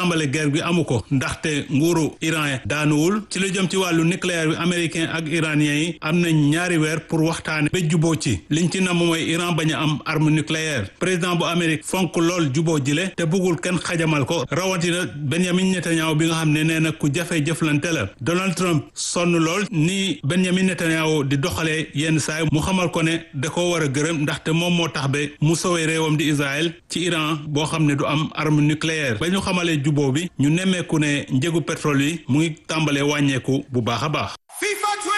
tàmbale guerre bi amu ko ndaxte nguuru Iran daanuwul ci lu jëm ci wàllu nucléaire bi américain ak iranien yi am nañ ñaari weer pour waxtaane ba juboo ci liñ ci namm mooy Iran bañ a am arme nucléaire président bu Amérique fonk lool juboo jile te bëggul kenn xajamal ko rawatina Benjamin Netanyahu bi nga xam ne nee na ku jafe jëflante la Donald Trump sonn lool ni Benjamin Netanyahu di doxalee yenn saay mu xamal ko ne da ko war a gërëm ndaxte moom moo tax ba mu sowee réewam di Israël ci Iran boo xam ne du am arme nucléaire ba ñu xamalee juboo bi ñu nemmeeku ne njëgu pétrole yi mu ngi tàmbalee wàññeeku bu baax a baax